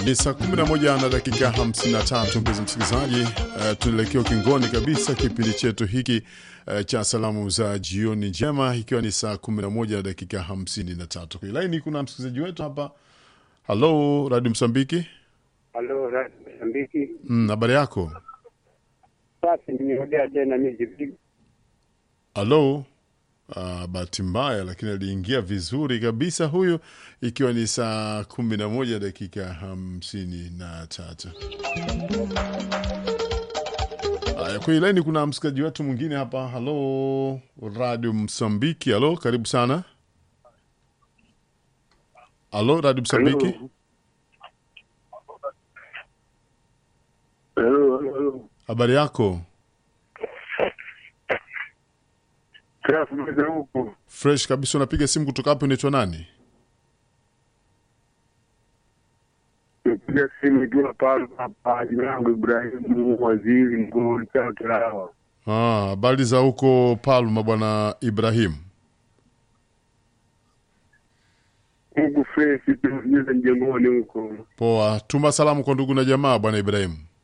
Ni saa 11 na dakika 53, mpenzi msikilizaji. Uh, tunaelekea ukingoni kabisa kipindi chetu hiki uh, cha salamu za jioni njema, ikiwa ni saa 11 na dakika 53. Kwenye laini kuna msikilizaji wetu hapa. Halo, Radio Msambiki. Halo, Radio Msambiki. Mm, habari yako? Sasa nimerudia tena mimi Halo. Uh, bahati mbaya lakini aliingia vizuri kabisa huyu, ikiwa ni saa kumi na moja dakika hamsini na tatu. Haya, kwenye laini kuna msikilizaji wetu mwingine hapa. Halo, Radio Msambiki. Halo, karibu sana. Halo, Radio Msambiki. Halo, halo. Habari yako? Krafu mweza huku. Fresh kabisa. Unapiga simu kutoka hapo, unaitwa nani? Napiga simu ikiwa pale hapa, jina langu Ibrahimu Waziri Mkuu Chao Kilawa. Ah, habari za huko Palma, bwana Ibrahim. Huku fresh tunajiza mjengoni huko. Poa, tuma salamu kwa ndugu na jamaa, bwana Ibrahim.